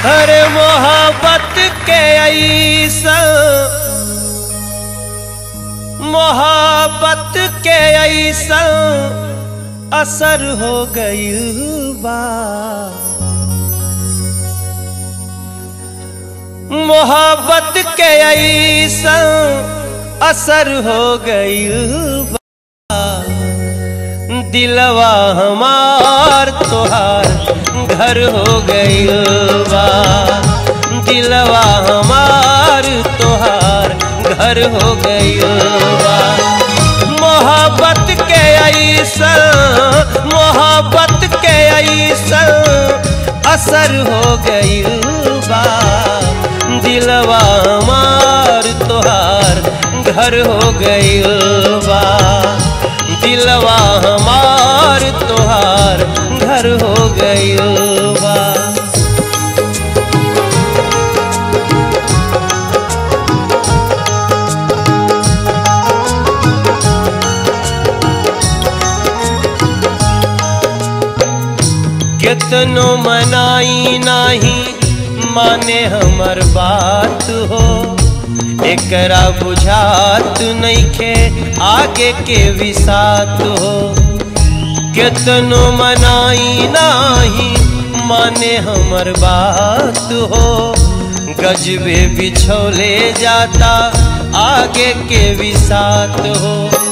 अरे मोहब्बत के ऐसा मोहब्बत के ऐसा असर हो गई बा मोहब्बत के ऐसा असर हो गई बा दिलवा हमार तोहार घर हो गई बा दिलवा हमार तोहार घर हो गई बा मोहब्बत के ऐसा मोहब्बत के ऐसा असर हो गई बा दिलवा हमार तोहार घर हो गई बा दिलवा हमार तोहार घर हो गई बा कितनो मनाई नाही माने हमर बात हो एकरा बुझात नइखे आगे के विसात हो कितनो मनाई नाही माने हमर बात हो गजबे बिछोले जाता आगे के विसात हो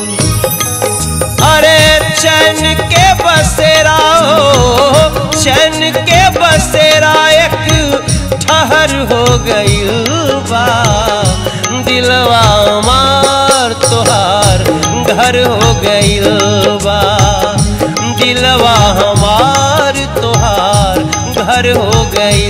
अरे चैन के बसेरा हो चैन के बसेरा एक ठहर हो गई बा दिलवा मार तोहार घर हो गई बा दिलवा हमार तोहार घर हो गई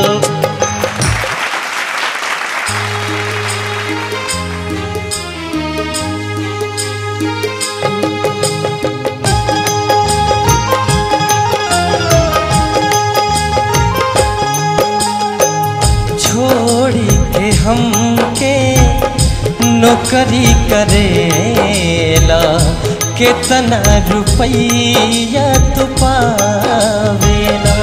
छोड़ी के हमके नौकरी करेला कितना रुपया तू पावेला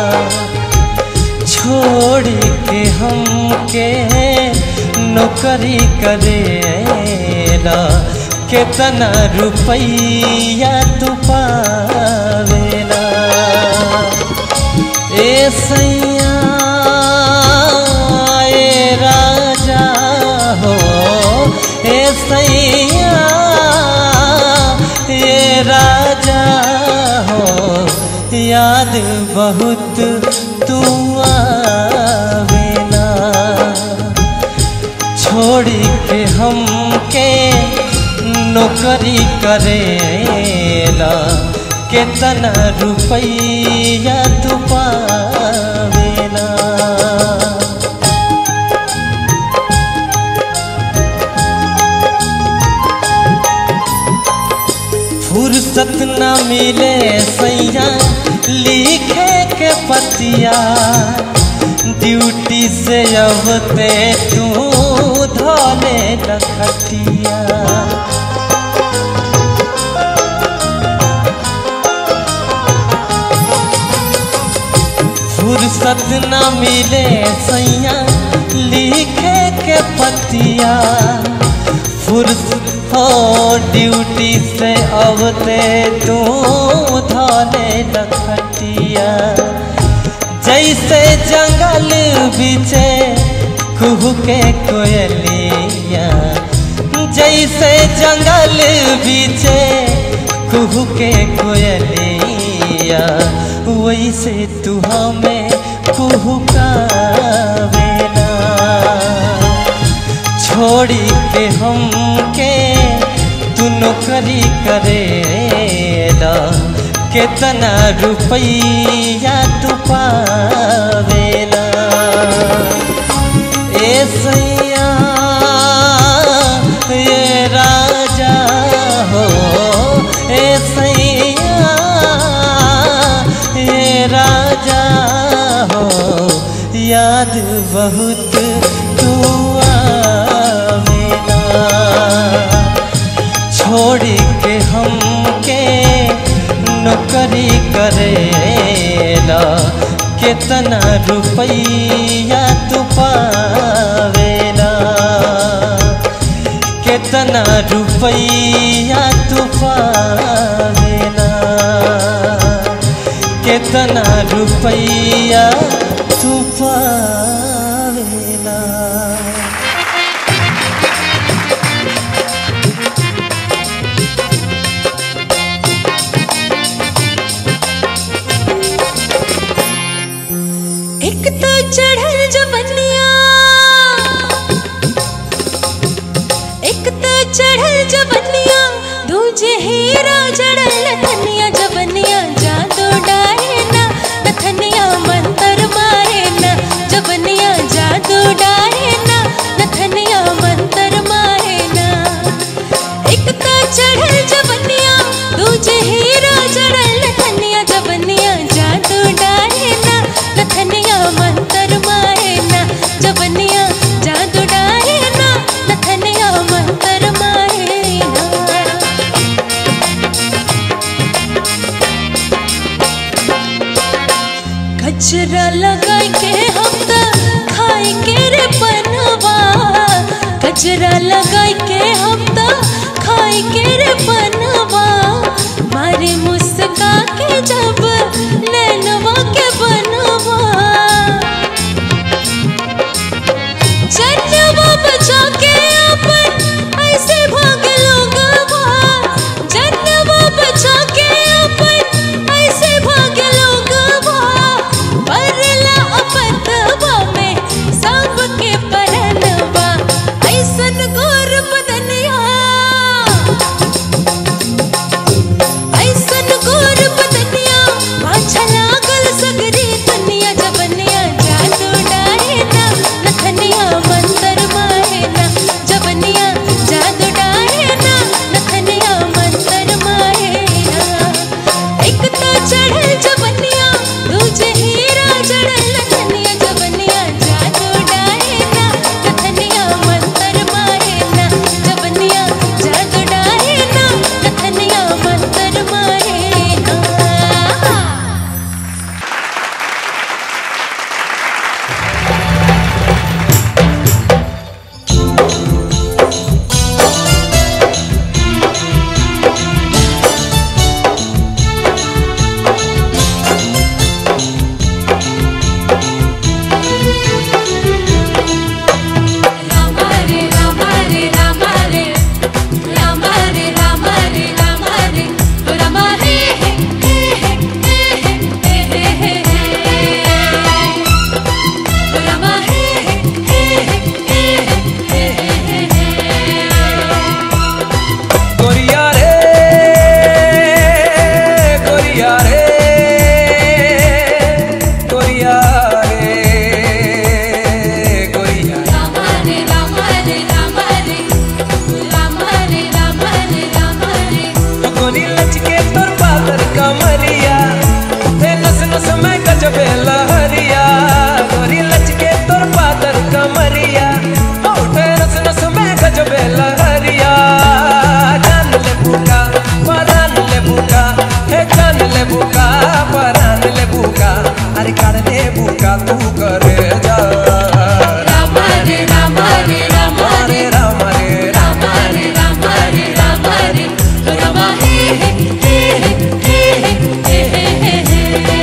छोड़ के हमके नौकरी करेला कितना रुपया तू पावेला ए सैया ए राजा हो ए सैया ए राजा हो याद बहुत तू आवेला छोड़ के हमके नौकरी करेला कितना रुपया तू पावेला फुर्सत न मिले सैया लिखे के पतिया ड्यूटी से अबते तू धोले लखटिया फुर्सत न मिले सैया लिखे के पतिया फुर्सत हो ड्यूटी से अबते तू धोले लखटिया जैसे जंगल बीचे कुहू के कोयलिया जैसे जंगल बीचे कुहू के कोयलिया वैसे तू हमें कुहू का वेला छोड़ी के हमके तू नौकरी करेला कितना रुपया तू पावेला ए सैया ए राजा हो ए सैया ए राजा हो याद बहुत तू आवेला छोड़ के हमके नौकरी करेला कितना रुपया कितना रुपैया तू पावेला कितना रुपैया तू पावेला एक तो चढ़ल जवनिया एक तो चढ़ल जवनिया दूजे हीरा जड़ल लखनिया जवनिया जादू डारे ना नथनिया मंतर मारे ना जवनिया जादू डारे ना नथनिया मंतर मारे ना एक तो चढ़ल जवनिया दूजे हीरा जड़ल लखनिया जवनिया जादू डारे ना नथनिया मंतर मारे ना जवनिया जादू डारे ना नथनिया मंतर मारे ना कचरा लगाई के हम त खाई के रे बनवा कचरा लगाई के हम त खाई के रे बनवा मारे मुस्का के जब नैनवा के बनवा जनवा बचा के अपन ऐसे भाग लोगवा जनवा बचा के अपन ऐसे भाग लोगवा परला अपतवा में सबके परनवा ऐसन गोर बदनिया ऐसन गोर बदनिया पाछा लागल सगरी दुनिया जवनिया जादू डारे ना नखनिया मंतर मारे ना जवनिया जादू डारे ना नखनिया मंतर मारे ना एक तो चढ़ल जवनिया दूजे हीरा जड़ल नखनिया जवनिया जादू डारे ना नखनिया मंतर मारे ना जवनिया जादू डारे ना नखनिया मंतर मारे ना రామారే రామారే రామారే రామారే రామారే రామారే రామారే హే హే హే హే హే రామారే హే హే హే హే गोरिया रे गोरिया रे गोरिया रे गोरिया రామారే రామారే రామారే రామారే రామారే రామారే गोरी लचके तोर पातर कमरिया हे नस नस में गजबे लहरिया गोरी लचके तोर पातर कमरिया हे नस नस में गजबे लहरिया जान ले बुका परान ले बुका हे जान ले बुका परान ले बुका अरे कर ले बुका तू करे जा రామారే రామారే రామారే राम रे राम रे राम రామారే రామారే రామారే రామారే హే హే హే హే హే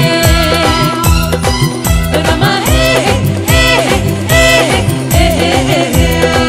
రామారే హే హే హే హే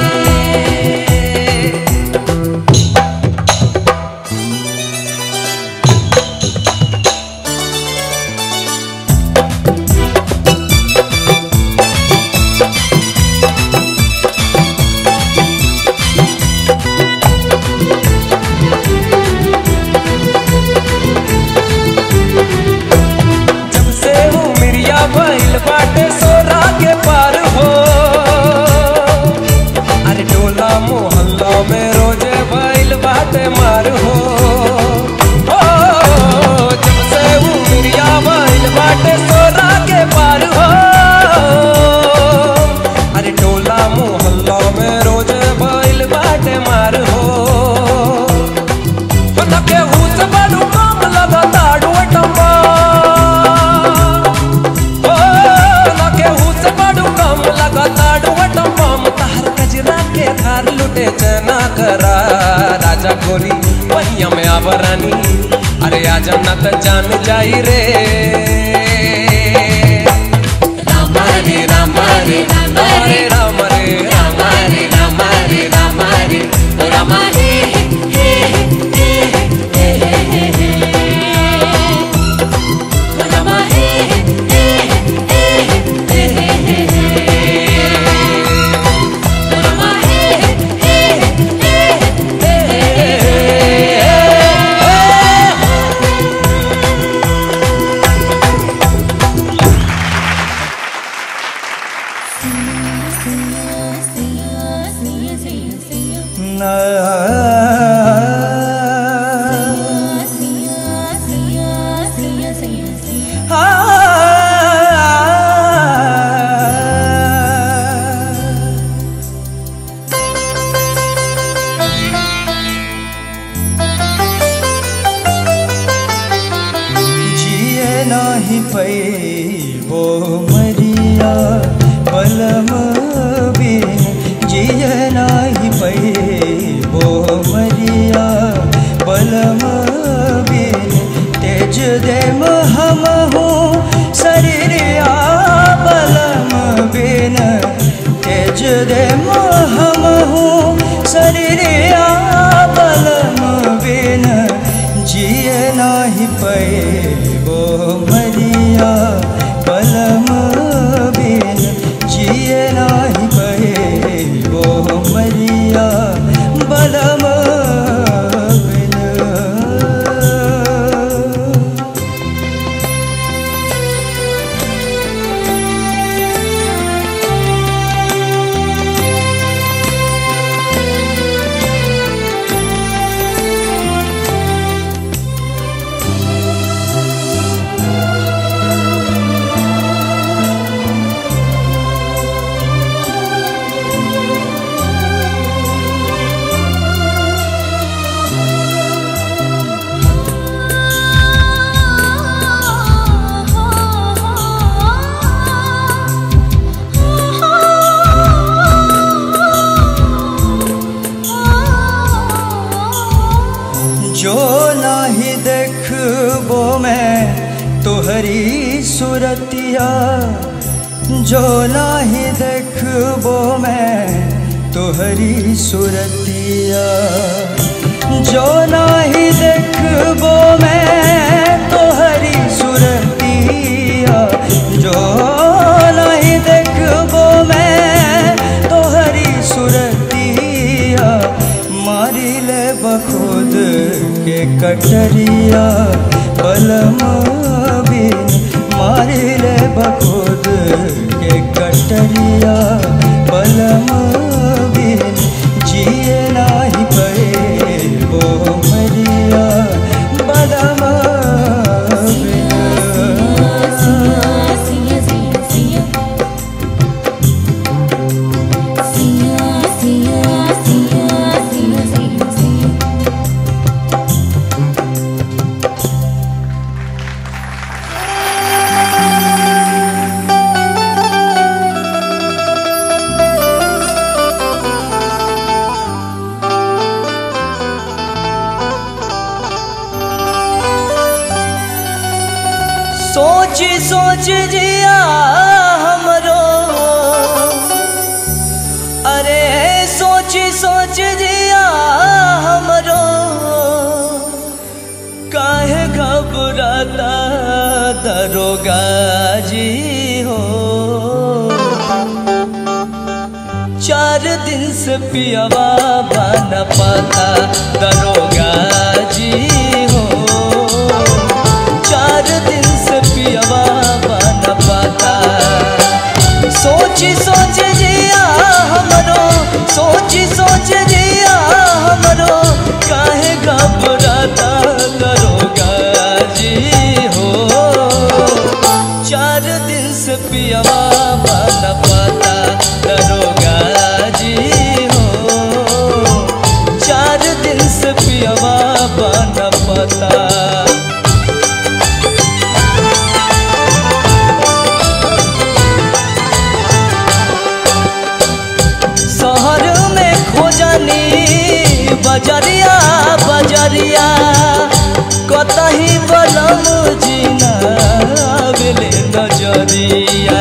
जब से हूँ मिरिया भइल बाटे सोरा के पार हो अरे टोला मोहल्ला में रोजे भइल बाटे मार हो ओ, जब से हूँ मिरिया भइल बाटे सोरा के पार हो अरे टोला मोहल्ला में रोजे भइल बाटे मार हो नके हूस बड़ू काम लगा ताड़ू टम्बा ओ नके हूस बड़ू काम लगा ताड़ू टम्बा तार कजरा के था प्यार लुटे जना करा राजा गोरी पहिया में आवरानी अरे आजा ना त जान जाई रे राम रे राम रे राम रे राम रे राम रे राम रे राम रे राम रे जिए नाही पैबो मरिया पलम बिन जिए नाही पैबो मरिया पलम बिन तेज दे हम हो शरीरिया पलम बिन तेज दे हम हो शरीरिया पलम बिन जिए नाही पैबो मरिया पलम बिन जिए नाही पैबो मरिया बलम बिन जो नाही देखबो मैं तोहरी सुरतिया जो नाही देखबो मैं तोहरी सुरतिया जो नाही देखबो मैं तोहरी सुरतिया जो नहीं देखबो मैं तोहरी सुरतिया मारी ले बखुद के कटरिया बलम बिन मारी ले बखुद के कटरिया बलम बिन जिए नाही पे वो मरिया बलम बिन सोच सोच जिया हमरो अरे सोच सोच जिया हमरो काहे घबराता दरोगा जी हो चार दिन से पियावा बन पाता दरोगा जी हो चार दिन से पियावा बन पाता सोची सोच जिया हमरो सोची सोच जिया हमरो काहे घबराता दरोगा जी हो चार दिन से पियावा बन पाता दरोगा जी हो चार दिन से पिया बजरिया बजरिया कतही बलम जीना बेले नजरिया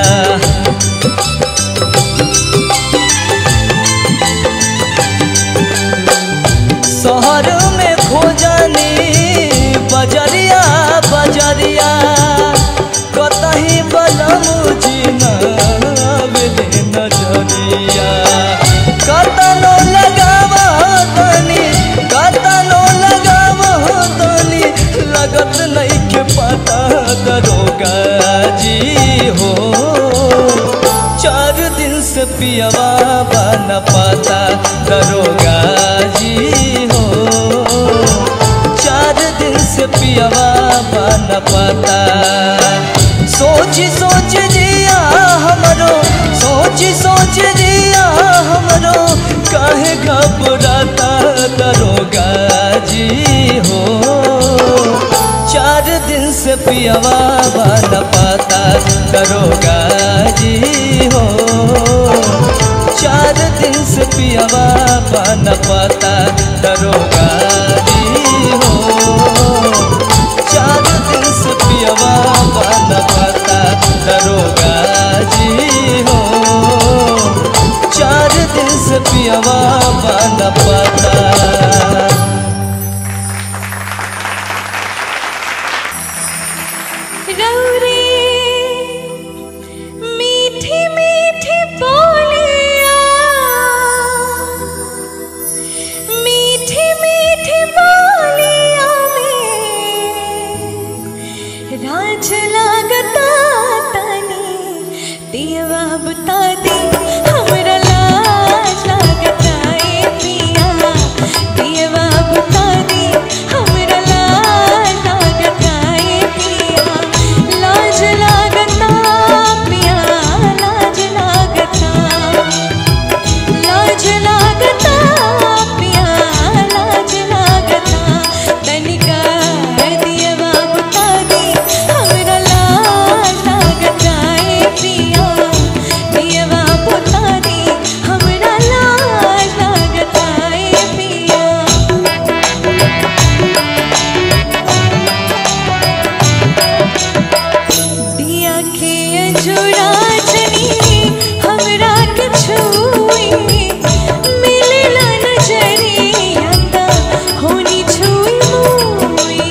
शहर में खोजनी बजरिया बजरिया कतही बलम जीना बेले नजरिया कतनो लगाव तनी कतनो लगाव तनी लगत नहीं के पता दरोगा जी हो चार दिन से पियवा बन पाता दरोगा जी हो चार दिन से पियवा बन पाता सोची सोच जिया हमरो सोची सोच जिया हमरो काहे घबराता दरोगा जी हो चार दिन से पियवा बन पाता दरोगा जी हो चार दिन से पियवा बन पाता दरोगा जी हो चार दिन से पियवा बन पाता दरोगा जी हो चार दिन से पियवा बन पाता रौरे मीठी मीठी बोलिया मीठी मीठी बोलिया में राज लागता तनी दियवा बता दी हमरा लाज लागता ए पिया दियवा बता दी हमरा लाज लागता ए पिया लाज लागता पिया लाज लागता लाज लागता पिया लाज लागता तनिका दियवा बता दी हमरा लाज लागता ए पिया दियवा बता दी हमरा लाज लागता ए पिया दिया के अंजुरा चनी हमरा के छुई मिलला नजरिया ता होनी छुई मुई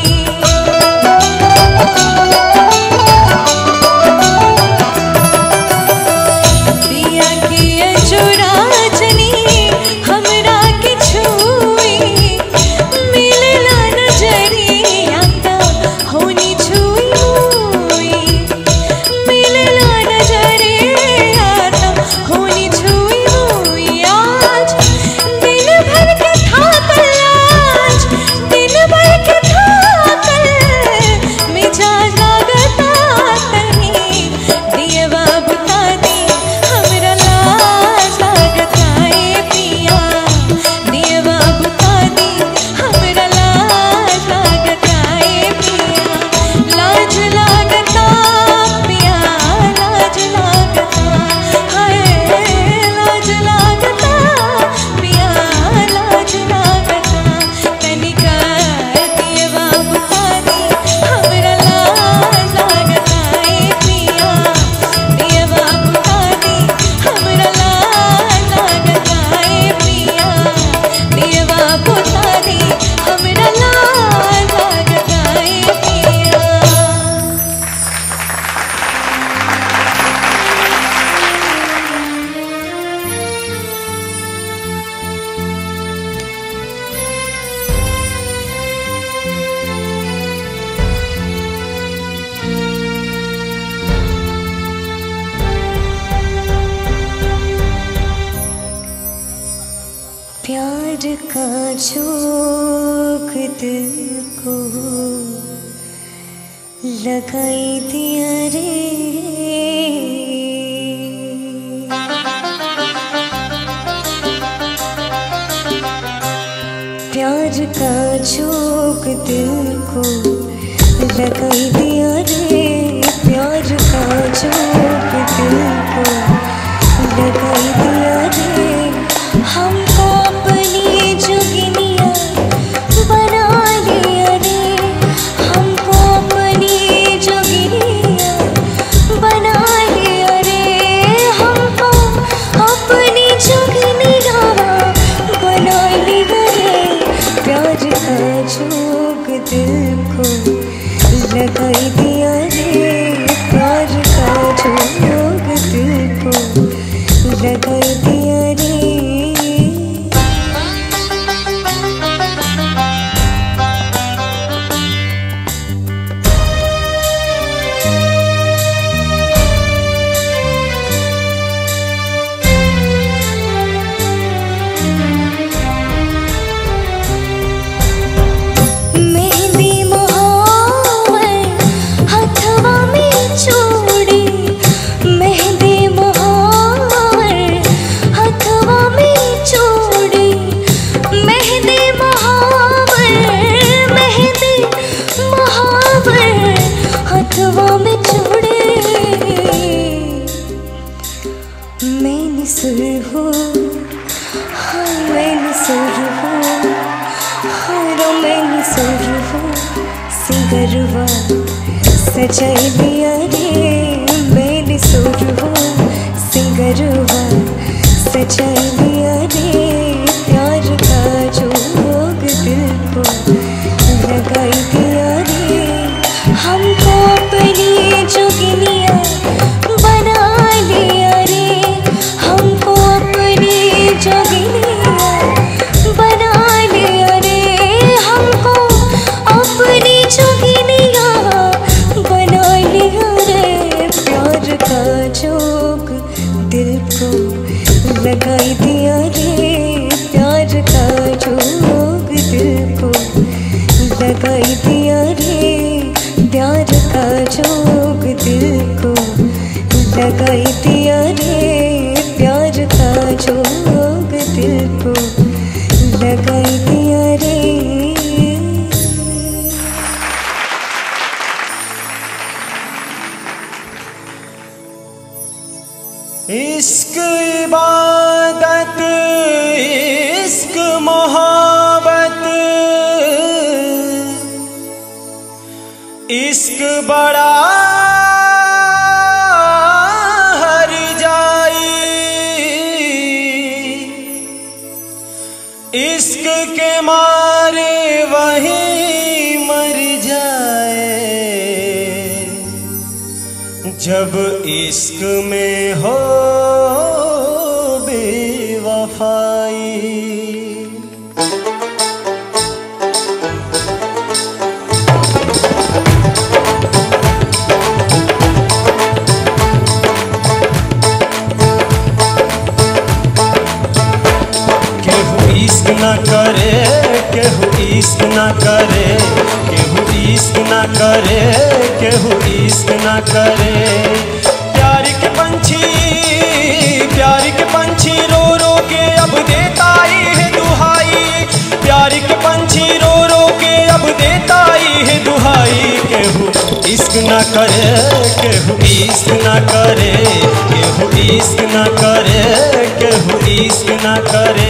दिया के अंजुरा चनी हमरा के छुई मिलला नजरिया ता होनी छुई मुई मिलला नजरिया ता होनी छुई मुई आज दिन भर के थाकल आज दिन भर के थाकल मिजाज लागता तनी दियवा बता दी हमरा लाज लागता ए पिया दियवा बता दी हमरा लाज लागता ए पिया लाज लागता पिया लाज लागता हाय लाज लागता पिया लाज लागता तनिका दियवा बता दी हमरा लाज लागता ए पिया दियवा बता दी हमरा लाज लागता ए पिया दियवा बता दी हमरा लाज लागता ए पिया प्यार का झोंक दिल को लगाई दिया रे प्यार का झोंक दिल को लगाई दिया रे प्यार का झोंक दिल को लगाई दिया रे हमको अपनी जोगिनिया सुरवा सिंगरवा सजाई दिया रे मैंने सुरवा सिंगरवा सजाई दिया रे प्यार का जोग दिल को लगाई दिया रे हमको अपनी जोगिनिया बना लिया रे हमको अपनी जोगिनिया बना लिया रे हमको अपनी जोगिनिया बना लिया रे प्यार का जोग दिल को लगाई दिया रे प्यार का जोग दिल को लगाई दिया रे प्यार का जोग दिल को लगाई दिया रे प्यार का जोग दिल को लगाई दिया रे इश्क इबादत इश्क मोहब्बत इश्क बड़ा हर जाई इश्क के मारे वही मर जाए जब इश्क में हो बेवफाई केहू इश्क न करे केहू इश्क न करे केहू इश्क न करे केहू इश्क न करे प्यार के पंछी प्यार के पंछी रो रो के अब देता ही है दुहाई प्यार के पंछी रो रो के अब देता ही है दुहाई केहू इश्क न करे केहू इश्क न करे केहू इश्क न करे केहू इश्क न करे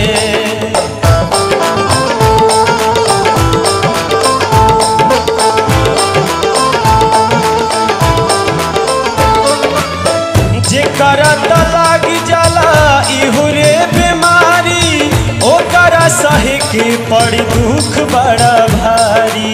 जेकरा त लागी जाला इहो रे बीमारी ओकरा सहे के पड़ी दुख बड़ा भारी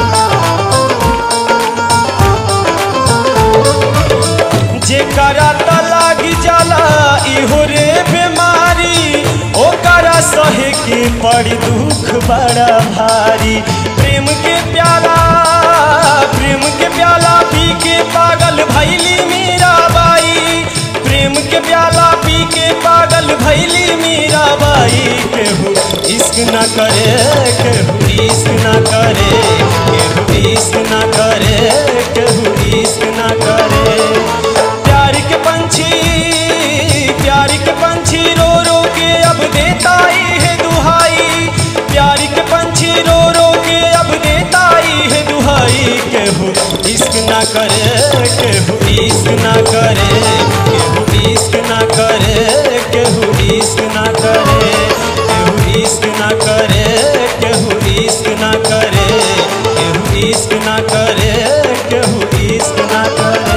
जेकरा त लागी जाला इहो रे बीमारी ओकरा सहे के पड़ी दुख बड़ा भारी प्रेम के प्याला प्रेम के प्याला पी के पागल भैली मीरा बाई प्रेम के प्याला पी के पागल भैली मीरा बाई केहू इश्क न करे केहू इश्क न करे केहू इश्क न करे केहू इश्क न करे प्यार के पंछी प्यार के पंछी रो रो के अब देता ही है दुहाई प्यार के पंछी रो रो के अब देता ही है दुहाई केहू इश्क ना करे केहू इश्क ना करे केहू इश्क ना करे केहू इश्क ना करे केहू इश्क ना करे केहू इश्क ना करे केहू इश्क ना करे केहू इश्क ना करे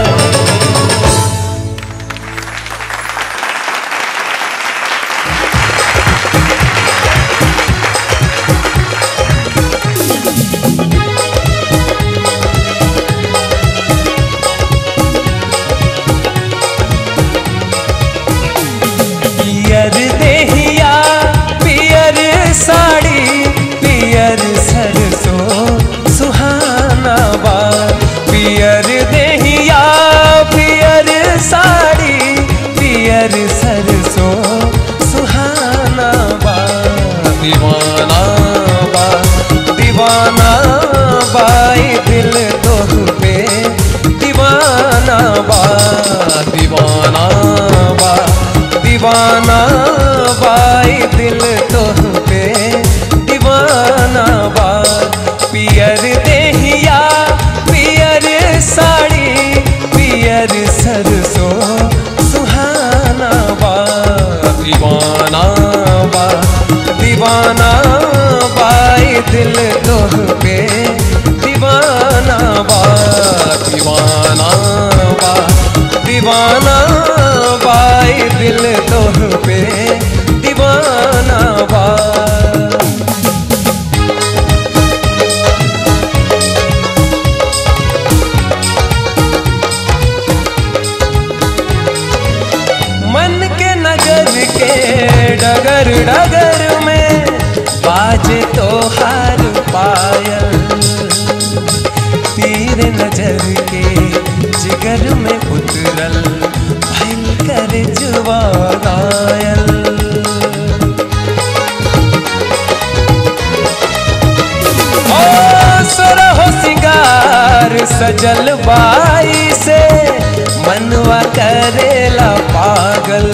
पियर देहिया पियर साड़ी पियर सरसों सुहाना बा पियर देहिया पियर साड़ी पियर सरसों सुहाना बा दीवाना बा दीवाना बाई दिल तोह पे दीवाना बा दीवाना बा दीवाना बाई दिल तोह पे दीवाना बा पियर देहिया पियर साड़ी पियर सरसों सुहाना बा दीवाना बा दीवाना बाई दिल तोह पे दीवाना बाई दिल तोह पे दीवाना बा मन के नगर के डगर डगर में बाजे तो हार पायल तीर नजर के जिगर में उतरल भल कर जुआ गायल ओ सुरहो सिंगार सजल बाई से मनवा करेला पागल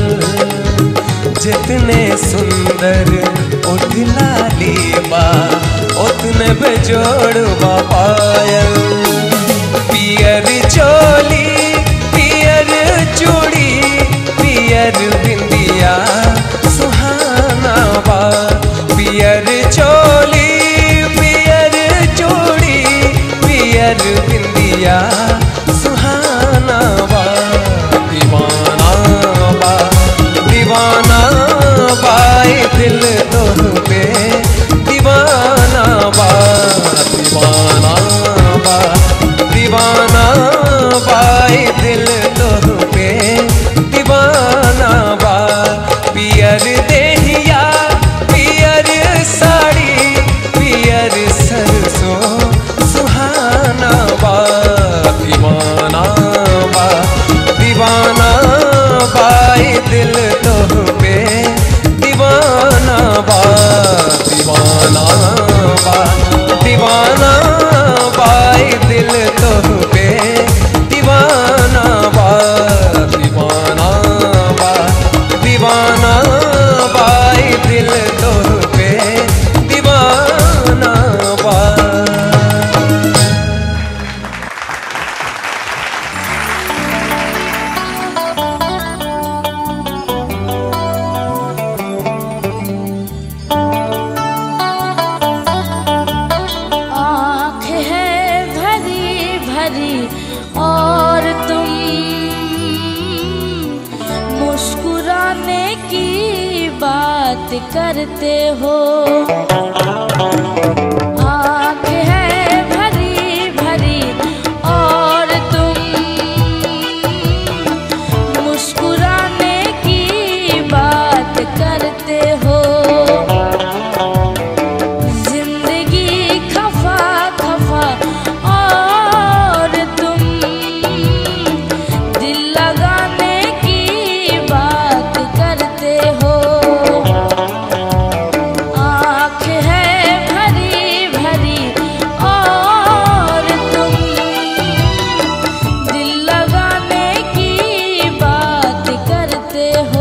जितने सुंदर उठला लीबा उतने बेजोड़वा पायल पियर चोली पियर चूड़ी पियर बिंदिया सुहाना बा पियर चोली पियर चूड़ी पियर बिंदिया सुहाना बा दीवाना बा दीवाना बाई दिल तोह पे दीवाना बा दीवाना बा दीवाना बाई दिल तोह पे दीवाना बा पियर देहिया पियर साड़ी पियर सरसों सुहाना बा दीवाना बा दीवाना बाई दिल तोह पे दीवाना बा दीवाना बा दीवाना बाई दिल तोह पे दीवाना बा दीवाना बा दीवाना बाई दिल तोह पे दीवाना बा आँख है भरी भरी और तुम मुस्कुराने की बात करते हो आँख है भरी भरी और तुम मुस्कुराने की बात करते हो जिंदगी खफा खफा और तुम दिल लगाने की बात करते हो आँख है भरी भरी और तुम दिल लगाने की बात करते हो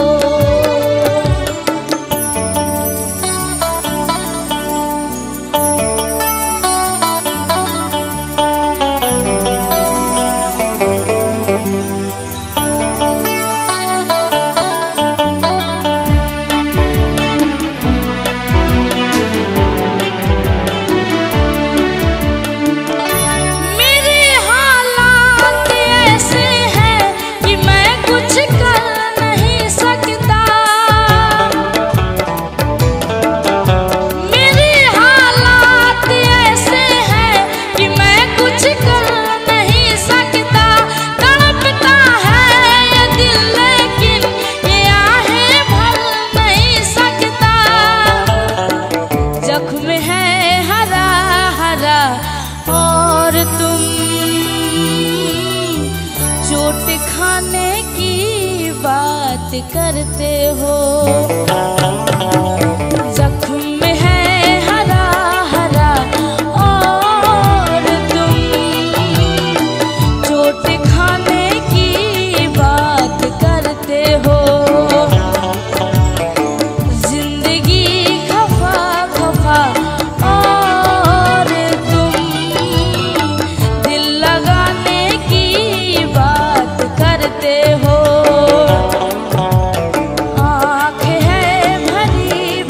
मेरे हालात ऐसे हैं कि मैं कुछ कर नहीं सकता मेरे हालात ऐसे हैं कि मैं कुछ कर नहीं सकता तड़पता है ये दिल लेकिन ये आहें भर नहीं सकता जख्म है हरा हरा और तुम चोट खाने की बात करते हो जख्म है हरा हरा और तुम चोट खाने की बात करते हो जिंदगी खफा खफा और तुम दिल लगाने की बात करते हो आँख है भरी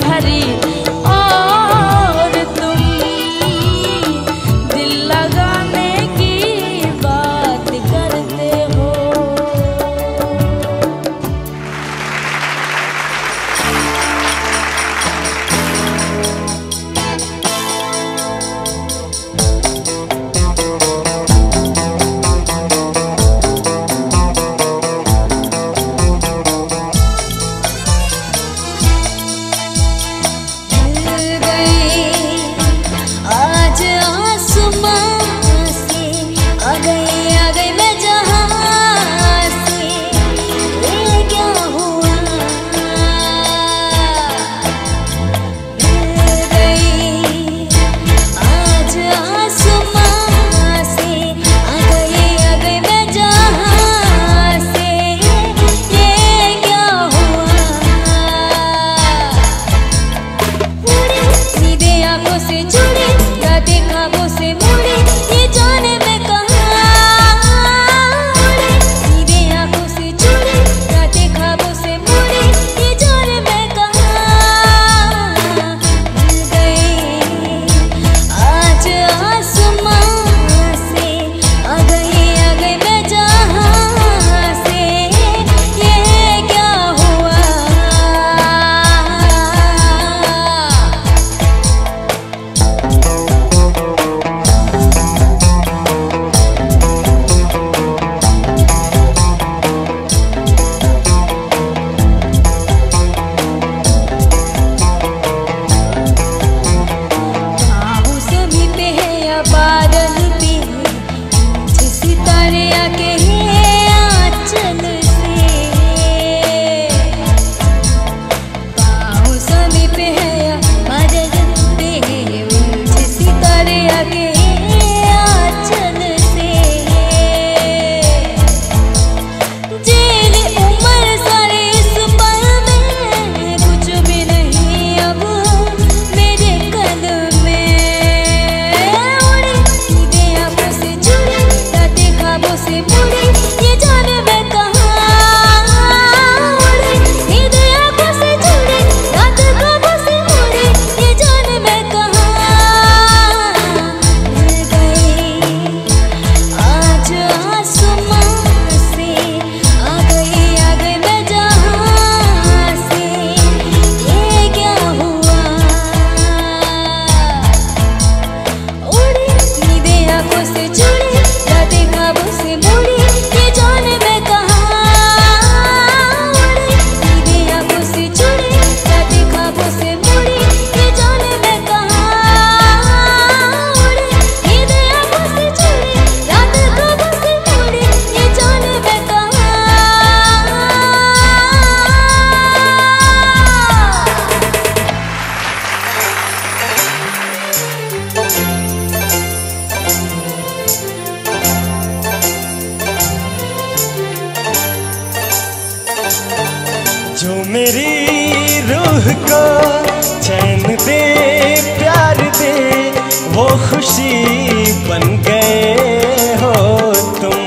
रूह को चैन दे प्यार दे वो खुशी बन गए हो तुम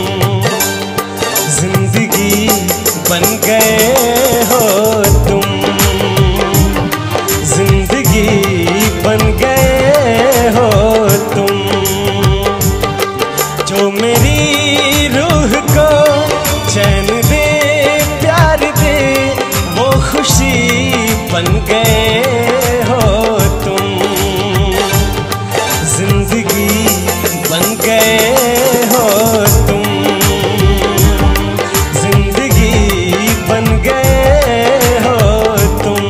जिंदगी बन गए हो तुम जिंदगी बन गए हो तुम जो मेरी रूह को चैन दे प्यार दे वो खुशी बन गए हो तुम जिंदगी बन गए हो तुम जिंदगी बन गए हो तुम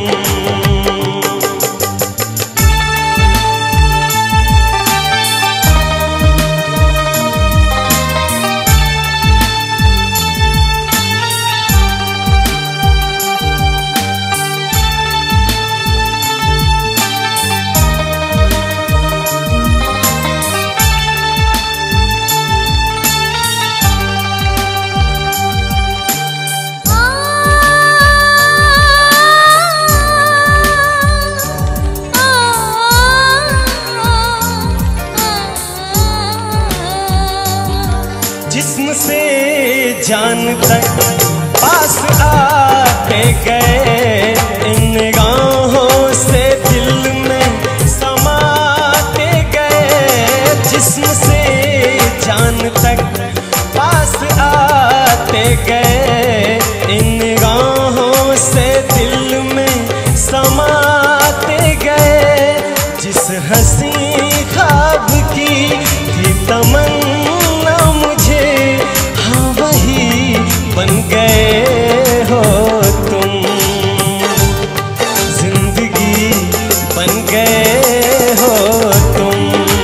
जिस्म से जान तक पास आते गए इन निगाहों से दिल में समाते गए जिस्म से जान तक पास आते गए इन निगाहों से दिल में समाते गए जिस हंसी ख्वाब की थी तमन्ना मुझे हाँ वही बन गए हो तुम जिंदगी बन गए हो तुम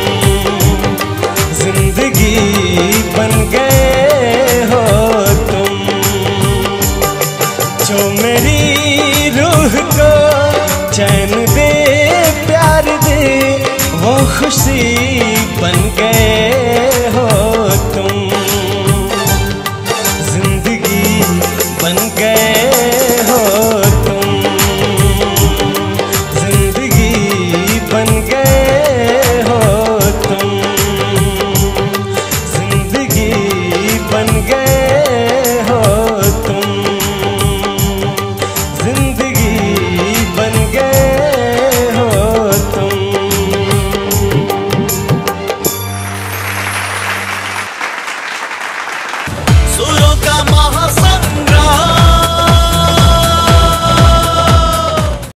जिंदगी बन गए हो तुम जो मेरी रूह को चैन दे प्यार दे वो खुशी